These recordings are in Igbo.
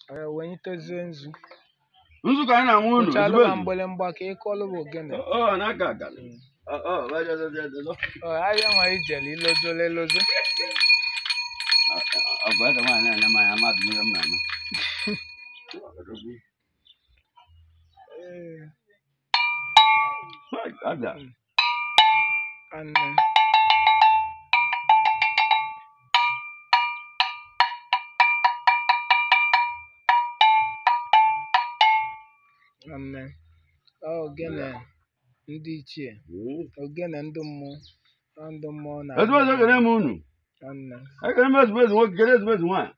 Ee, wenyitezie nzu nzu ka anyị na-amụ unu kpụchalụ ozugbo ma ezu. mgbịlịmgba ka ị kọlụ bụ ogene Ọ ọ na-aga aga Ọ ọ baja zaza zaza. Ọ, ahịa nwa ijele ilozola elozo ọ bụ eze nwaanyị na-anya mmanya mmadụ ihe m na-eme Ee, Hai, abịa anne anne ọ ogene ndị ichie ogene ndị mmụọ ọ ndị mmụọ na ezigbo eze ekele m unu anne ekele m ezigbo eze nwoke kele ezigbo eze nwaanyị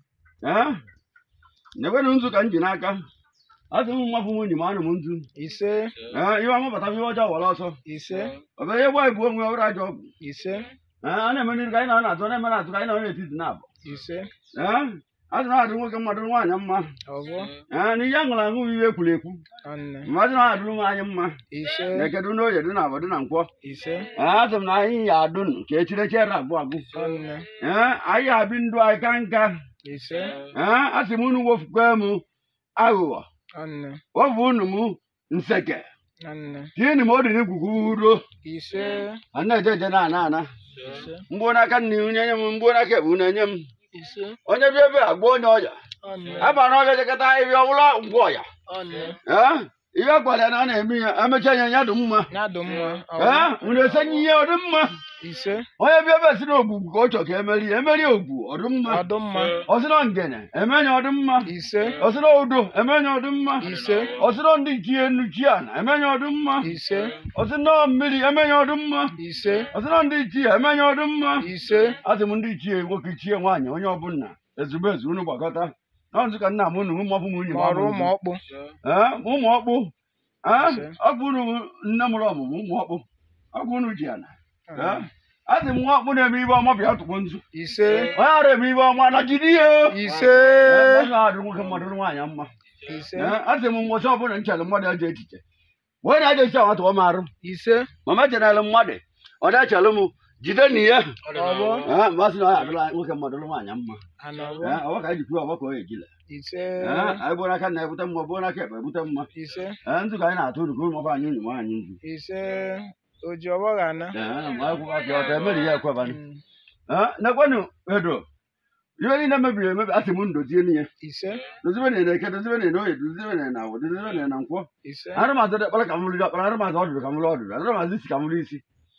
ee nyekwenụ nzu ka m ji n'aka asị m mmafụ m unyi ma anụ m nzu ise ee ihe ọmụbata ihe ọjọọ were ọsọ ise ọ bụ ihe gba ibu onwe ọrụ ajọ ọgwụ ise ee a na-eme n'iru ka anyị na na-atụ na-eme na-atụ ka anyị na n'etiti na-abụ ise ee asị na adị nwoke mmadụ nwaanyị mma ọbụ ee na ihe a ṅụrụ aṅụ bụ ihe ekwuru ekwu anne mmadụ na adụrụ nwaanyị mma ise na-ekedu n'oye dị na abụ dị na nkwọ ise ee asị m na anyị ya adụ ka echirechi ere agwụ agwụ anne ee anyị abi ndụ anyị ka nka ise ee asị m unu wofukwe m aghụghọ anne wofu unu m nseke anne tienụ m odị n'igwugwu uro ise a na-eje eje na ana ana ise mgbuo n'aka nna ihu nye m mgbuo n'aka ebu na-enye m ise onye bịa ebe a gwa onye ọya anne aba na ọbịa jekọta ebe ọbụla ngwa ọya anne ee ihe gwara ya na a na-eme ya emechaa ya ya dị mma ya dị mma ee unu esenye ihe ọ dị mma ise onye bịa ebe si na ogbugbu ka ọ chọ ka emeri ya emeri ogbu ọ dị mma ọdụ mma ọ sị na ngene emenye ọ dị mma ise ọ sị na udo emenye ọ dị mma ise ọ sị na ndị ichie nnuchi ana emenye ọ dị mma ise ọ sị na mmiri emenye ọ dị mma ise ọ sị na ndị ichie emenye ọ dị mma ise asị m ndị ichie nwoke ichie nwaanyị onye ọbụla ezigbo ezi unu gbakọta na nzukọ nna m unu ụmụ ọfụm unyi ma ọrụ ụmụ ọkpụ ee ụmụ ọkpụ ee Ise. ọkpụ unu nne mụrụ ọmụmụ ụmụ ọkpụ ọkpụ unu ji ana ee asị m nwa ọkpụ na-eme ibe ọma bịa tụkwo nzu ise onye ara eme ibe ọma na jide ya ise Ee, na-adụ nwoke mmadụ na nwaanyị mma ise Ee, asị m mgbochi ọbụla nchere mmadụ eji echiche wee na-eje echiche awa tụọ m arụ ise mama chenere mmadụ ọ na-echere m jide na ihe ọbụ Ee, mmasị na ọ adụla nwoke mmadụ na nwaanyị mma ana ọbụ Ee, ọwa ka anyị ji kwuo ọgbakọ ya ejile ise Ee, anyị bụ n'aka na ebute mma bụ n'aka ekpe ebute mma ise Ee, nzu ka anyị na-atụ uru ka ụmụ anyị unyi ma anyị nzu ise oji ọgbọ ga ana Ee, ma anyị kwụba ka ọta emeri ya ekwebanị nekwenụ edo ihe niile mebiri emebi asị m ndozie n'ihe ise dozibe na eke dozibe na oye dozibe na awụ dozibe na na nkwọ ise arụmazị dịkpara ka m riri ọkpara arụmazị ọdụrụ ka m riri ọdụrụ arụmazị isi ka m riri isi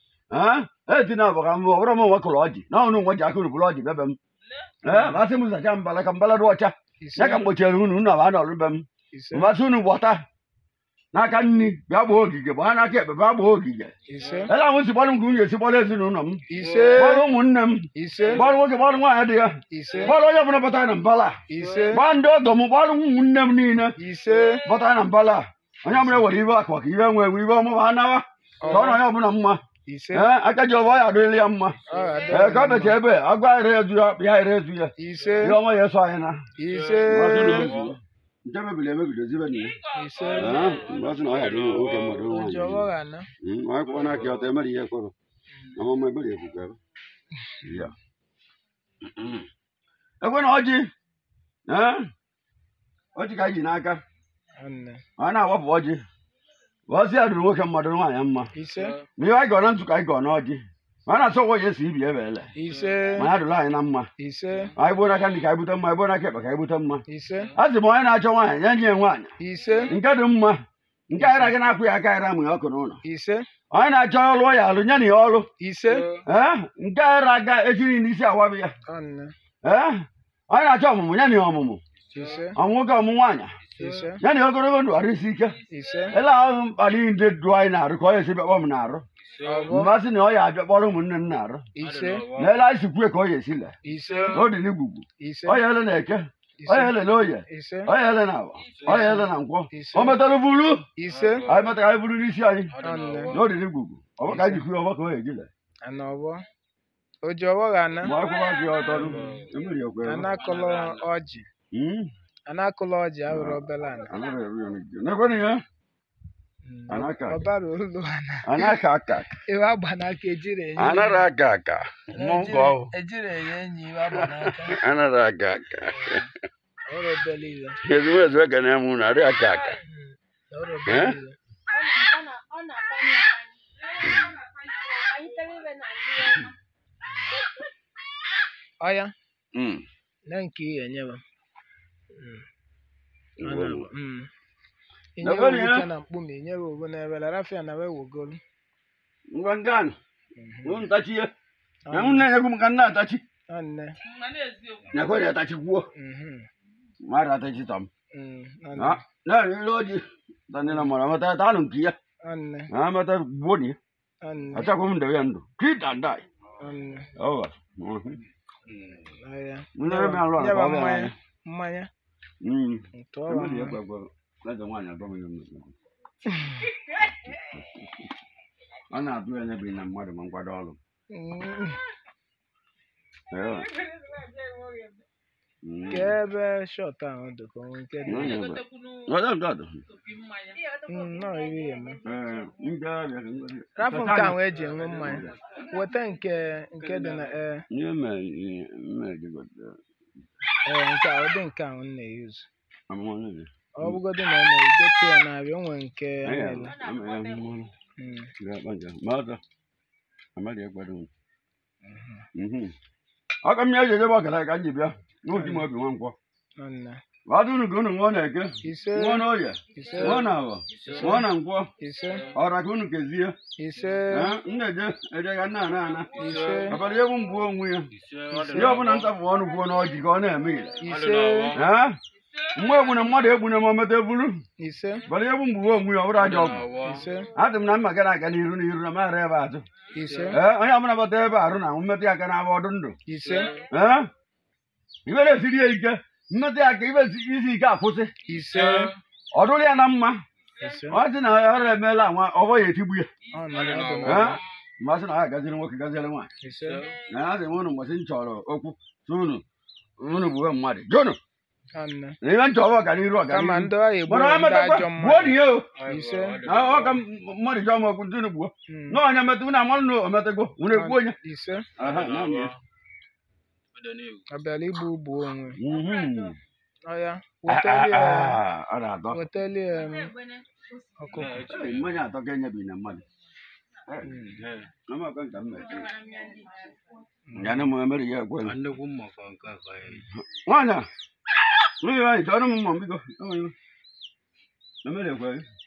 ee eti na abụ ka m ọbụrụ m nwe kụrụ ọjị na ọnụ nwe ji aka uruburu ọjị bịa be m ee masị m zacha mbala ka mbala dị ọcha ise ya ka m gbochiere unu unu aba n'ọrụ be m ise mmasị unu gbọta n'aka nni bịa gbaa ogige gbaa n'aka ekpe bịa gbaa ogige ise ele ahụ si gbọrọ m ka nwunye si gbọrọ ezinụlọ m ise gbọrọ ụmụnne m ise gbọrọ nwoke gbọrọ nwaanyị dị ya ise gbọrọ onye ọbụla batara na mbala ise gbaa ndị ọgọ m gbọrọ ụmụnne m niile ise batara na mbala onye ọbụla were ibe akwa ka ibe nwe ibe ọmụma anawa ka ọ na onye ọbụla mma ise ee aka ji ọba ya adịrịla ya mma ọ ga-adị ee ka ọ becha ebe agwa ere ezu ya ya ere ezu ya ise ihe ọma ya eso anyị na ise nke mebiri emebi dozibe na ya ise Ee, mgbe ọ sị na ọ ya dị nwoke mmadụ oji nwaanyị ọgbọ ga ana Mm, onye kwụwa n'aka ya ọtọ emere ihe kwere na ọmụmụ ebere ekwukwe ebe ya ekwe na ọjị ee ọjị ka anyị ji n'aka anne ọ na-awapụ ọjị ọsị ya dụrụ nwoke mmadụ nwaanyị mma ise ma ihe anyị gọọ na nzukọ anyị gọọ n'ọjị ma a na-asọ ụgwọ ya esi ibi ebe ele ise ma ya dụrụ anyị na mma ise anyị gbuo n'aka ndị ka anyị bute mma anyị gbuo n'aka ekpe ka anyị bute mma ise a sị m onye na-achọ nwaanyị ya nye ya nwaanyị ise nke dị mma nke anyị na-aga na-akwụ ya aka anyị ramụ ya ọkụ n'ụlọ ise onye na-achọ ọrụ ya alụ nye na ya ọrụ ise ee nke anyị na-aga ejiri n'isi awabi ya anne ee onye na-achọ ọmụmụ ya na ya ọmụmụ ise ọmụ nwoke ọmụ nwaanyị ise ya na ya ogologo ndụ arụ isi ike ise ele ahụ mkpali ndị du anyị na-arụ ka ọ ya esi bịakpọ m na-arụ ọbụ mmasị na ọ ya abịa kpọrọ ụmụnne m na-arụ ise na ele anyị si kwue ka ọ ya esi le ise na ọ dị n'igwugwu ise ọ ya ele na eke ọ ya ise ele na oye ise ọ ya ele na agba ọ ya ele na nkwọ Ise. o metara buru ise anyị metara anyị buru n'isi anyị anne na ọ dị n'igwugwu ọ bụ ka anyị ji kwue ọgbọ ka ọ ya ejile ana ọbọ oji ọgbọ ga ana mgbe akwụkwọ gị ọtọ emeri ekwe anakụlọ ọjị anakụlọ ọjị ahụrụ obere ana nekwenụ ya Mm, Anaka. ọbara olu ana anaka aka iwe agba n'aka ejiri enye anara aga aka mmụọ nke ọhụ ejiri enye enyi iwe agba n'aka anara aga aka ọrụ obele iwe ezumezu ekene m unu adịghị aka aka ọrụ obele Eh? iwe ọ na-akpanye akpanye anyị tere ibe na mmiri ọya Mm. na nke ihe enyewa Ngwo ngwo. inyewe Nabali, obuke eh? na mkpumi inyewe obu na ebele rafia na we wogolu ngwa ngano unu tachie na m na-enyekwu m ka nna atachi anne nyekwe na atachi kwuo mmadụ atachi tam anne na ile oji tani na mara mata ta nun kiya anne na mata boni anne acha ko mun da yando kita ndai anne awa ọya mun na me alwa nyewa na mmanya mmanya mm ntụọwa Emeli ya mmanya gbagbo na da nwanya gba mun a na-atụ ya n'ebe na mmadụ ma nkwado ọrụ Mm. Ee. Mm. ka ebe shọt ahụ dị ka onwe nke dị Onye ebe. Ọdọ ndọ ọdọ. Mm, nọọ iri ya eme Ee, ndị ọbịa ka ngozi. rapụ nke ahụ eji enwe mmanya weta nke nke dị na ee Ihe mere ihe mere jigote ee nke a ụdị nke ahụ m na-eyuzu amụma niile. ọ bụgodị na ọ na-egote ya na-abịa o nwere nke a Anyị na-ele ama ya mmụrụ. Mm, Ga-akpa nje. Ma ọzọ. Amadi ekwado m. Mhm. Ọ ka m ya ejeje bụ ọkara ka m ji bịa. N'oji m obi nwa nkwọ. nwanne Wadụ unu ka unu ṅụọ na-eke. ise Ṅụọ n'oye. ise Ṅụọ na awọ. Ṅụọ na nkwọ. ise Ọra ka unu kezie. ise Ee, m na-eje eje ka nna ana ana. ise Ọbara egwu mgbu onwe ya. Ihe ọbụla ntapụ ọnụ kwuo n'ọjị ka ọ na-eme ile. ise Ee? Mgbe egbune mmadụ egbune ma o meta ebulu. ise Ọbara egwu mgbu onwe ya ọ bụrụ ajọ ọgwụ. ise Adị m na mma gara aga n'iru n'iru na mara ebe azụ. ise Ee, onye ọbụla bata ebe arụ na mmetụ ya aka na-abụ ọdụ ndụ. ise Ee? Ibe na-esiri ya ike. Mmetụ ya aka ibe isi ike akwụsị. ise Ọ dụrụ ya na mma. ise Ọ sị na ọrụ emeela nwa ọgbọ ya etigbu ya. ọ nọrọ ọdụ Ee? na Mmasị na ha gaziri nwoke gaziere nwaanyị. ise Na ha sị m unu mgbasị m chọrọ okwu sị unu unu bụ mmadụ. Jụnụ nwanne na ihe m chọrọ ọganiru kama ọganiru. ndị ọya egbu Mana ha ndị metakwa ajọ gbuo mmadụ dị ya o. ise Na ọ ka mmadụ chọọ m okwu ntụnụ gbuo. Mm, Na onye metụ na amalụ na o metego. Unu ekwu onye. ise Aha, na m ya. abịala igbu ugbu onwe Mhm. ọya Ah, wetali ah, ah, Ọ na-atọ. wetali em, ọkụkọ Ee, Mmanya atọ ka enyebi na mmadụ. Ama ọkọ nka m na-eche. Ya na m emere ya ekwe. nnukwu mmọkọ nke a ka anyị Nwaanyị a. Nwunye nwaanyị chọrọ m mma m biko. Enwe iwe. Emere ekwe.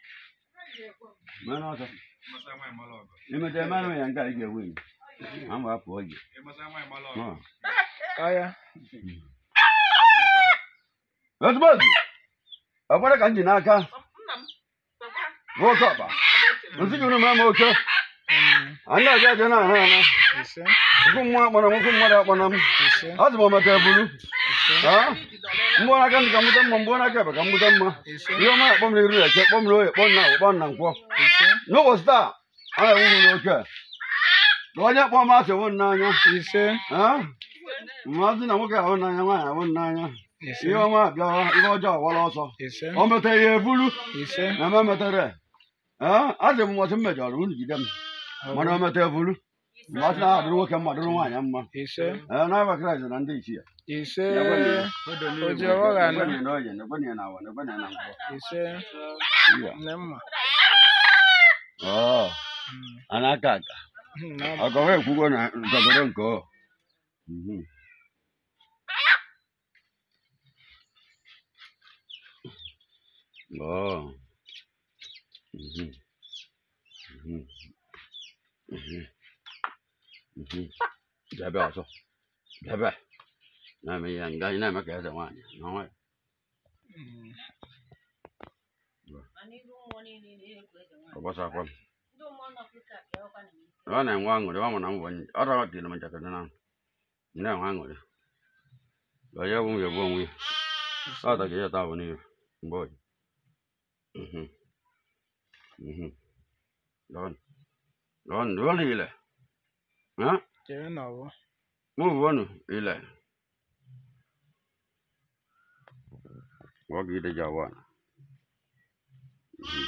Mana ọsọ. Imete mmanụ ya nke a ị ga-ewe enyi. Ma m ga-apụ oyi. Ọ. ọya Ozugbo ozu. Ọ bụrụ ka m ji n'aka. Bụ oke ọkpa. Nsị gị unu ma m oke. nwanne Anyị na-aga aja na ahụ ana. ise Okwu mmụọ akpọrọ m okwu mmadụ akpọrọ m. ise Ọ sị m ometa ebulu. ise Ha? Mgbọ n'aka ndị ka m gbute mma, mgbọ n'aka ebe ka m gbute mma. ise Ihe ọma akpọ m n'iru eke, kpọ m n'oye, kpọ m na kpọ m na nkwọ. ise N'ụbọchị taa, a na-ewu m n'oke. Ka onye kpọọ m asị wụ n'anya. ise Ha? Mmasị na nwoke ahụ n'anya, nwaanyị ahụ n'anya. ise Ihe ọma abịawa, ihe ọjọọ awala ọsọ. ise O metere ya ebulu. ise na m emetere a sị m ụbọchị m mejọrọ unu jide m mana o meta ebulu mmasị na adụrụ nwoke mma dụrụ nwaanyị mma ise ee n'aba kraịst na ndị ichie ise Odo o ji ọghọ ga ana Nekwenye na oye nekwenye na awa nekwenye na nkwọ ise Iya. nne mma ọ Mm, a na-aka aka mm, na ọkọwa ekwugo na nzọgoro nke ọ Mhm. ọ Mhm. Mhm. Mhm. Mhm. bịa bịa ọzọ bịa bịa na-eme ihe nga ị na-eme ka eze nwaanyị na nwaanyị Mm, ọ gbasakwa m ọ na-enwe aṅụrị ọ mụ na m bụ onye ọ rọtịrị m njakịrị na na-enwe aṅụrị onye bụ m ya bụ onwe ya ọ ta ka ya taa bụ n'ihu mgbe oyi Mhm. Mhm. Lọn. Lọn, lọn ile. Ha? chere na ọbụ Mu wonu ile. Wagi ide jawan. Mhm.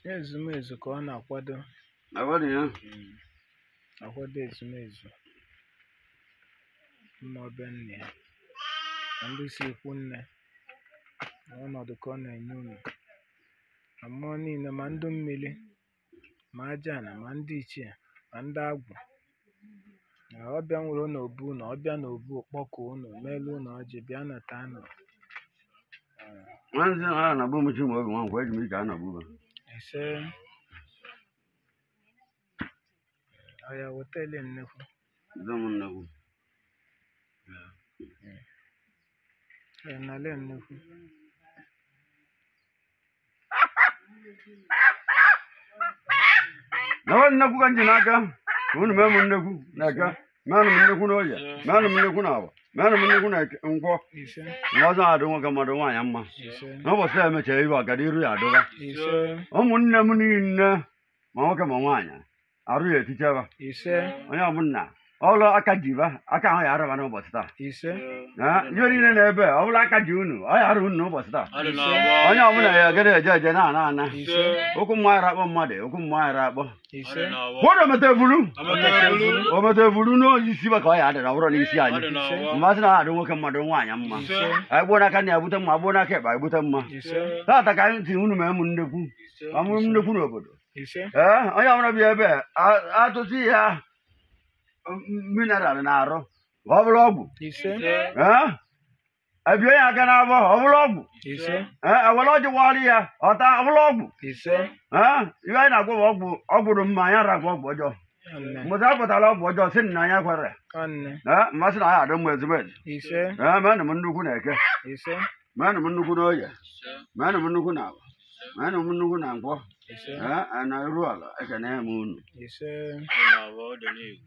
ezumezu ka ọ na-akwado agwadi ya mm, akwado ezumezu mma ọbe nne ya na ndị si ikwu nne na ọnọdụ ka ọ na-enye unu na mmụọ niile ma ndụ mmiri ma aja na ma ndị ichie ma ndị agwụ na ọbịa nwere n'obu unu ọbịa n'obu kpọkuo unu meelu unu ọjị bịa na tanụ nwanzi a na-abụ mchi ma oge nwa nkwa eji m ike a na-abụ ba ise ọya wetele nnekwu ndị m nnekwu ọya nale nnekwu na nwa nnekwu ka nji n'aka ka unu mee m nnekwu n'eke meenụ m nnekwu n'oye meenụ m nnekwu n'agba meenụ m nnekwu na nkwọ ise na ọzọ adụ nwoke mmadụ nwaanyị mma ise n'ụbọchị a emechara iru agada iru ya adụba ise ụmụnne m niile ma nwoke ma nwaanyị arụ ya eticheba ise onye ọbụla ọlụ aka jiba aka ahụ ya araba n'ụbọchị taa ise Eh, ihe niile na-ebe ọ bụla aka ji unu ọ ya arụ unu n'ụbọchị taa Adị na-agba. onye ọbụla ya egede eje eje na ana ana ise okwu mmụọ ara akpọ mmadụ okwu mmụọ ara akpọ ise Adị na-agba. kwụrụ omete ebulu Amata ebulu. omete ebulu n'isi ba ka ọ ya adị na ọ bụrụ n'isi Adị anyị na-agba. mmasị na adị nwoke mmadụ nwaanyị mma ise anyị gbuo n'aka na ebute mma gbuo n'aka ekpe anyị bute mma ise taata ka anyị tinye unu mee m nnekwu amụrụ m nnekwu n'obodo ise ee onye ọbụla bịa ebe a- atụtụ ya mineral na-arụ ka ọ bụrụ ọgwụ ise ee ebie ya aka n'abọ ọ bụrụ ọgwụ ise ee ewere ọjị wari ya ọta ọ bụrụ ọgwụ ise ee ihe anyị na-agwa bụ ọgwụ ọgwụ dị mma anyị aragwa ọgwụ ọjọọ nne mgbe a pụtara ọgwụ ọjọọ si na anyị kwere nne ee mmasị na anyị adị mma ezigbo ezi ise ee meenụ m nnukwu na eke ise meenụ m nnukwu na oye meenụ m nnukwu na agba meenụ m nnukwu na nkwọ ise ee na iru ala ekene m unu ise Adị na-agba. Ọ dị n'ihu.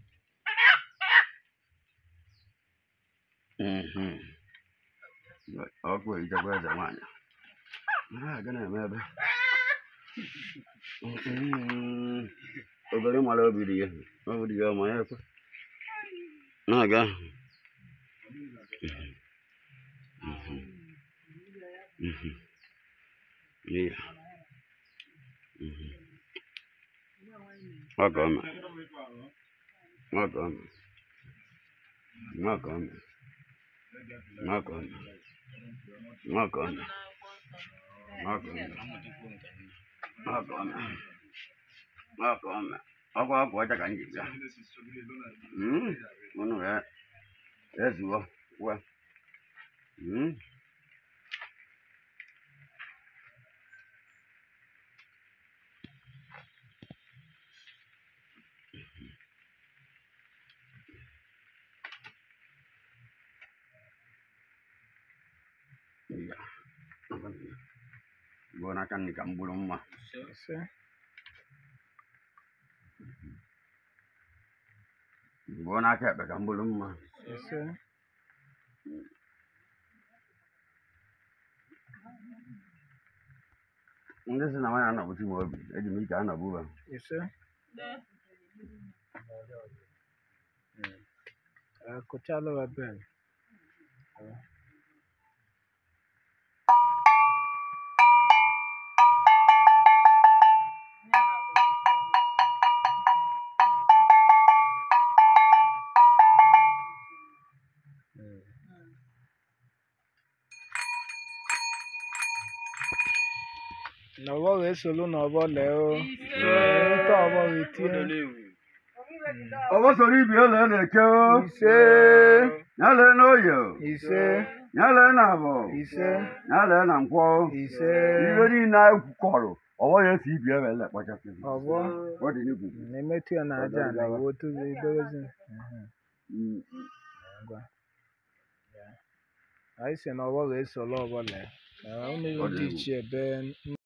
Mhm. ọkụ ehichakwa eze nwaanyị a ga na-eme ebe Mhm. obere mara obi dị ya obi dị ya ọma ya ekwe na-aga Mhm. Mhm. Iya. Mhm. Ọ ka ọ mere. Ọ ka ọ mere. Ọ ka ọ mere. Makona. Makona. Makona. Makona. Makona. Ọkwa ọkwa ọcha ka m ji bịa. Mm, Unu ya ezuo wa. Mm. Iya. Gua nakan di kampung rumah. ise Gua nakan di kampung rumah. ise Ndị sị na nwaanyị anabụchi m obi, eji m ike anabụ ha. ise akụchalụ wa bel n'ọgbọ ga-esolu n'ọgbọ lee o nta ọgbọ Ọ dị ga-etie n'ihu. Ọgbọ soro ibi ele na-eke o. ise Ya lee n'oye o. ise Ya lee na abọ. ise Ya lee na nkwọ o. ise Ibe niile anyị kọrọ, ọgbọ ya esi ibi ele ele kpachasị. ọgbọ Ọ dị n'igwu. na-emetụ ya na aja na iwe otu ibewezi Mm. ngwa anyị si na ọgbọ ga-esolu ọgbọ lee unu Ọ dị ndị egwu. ichie be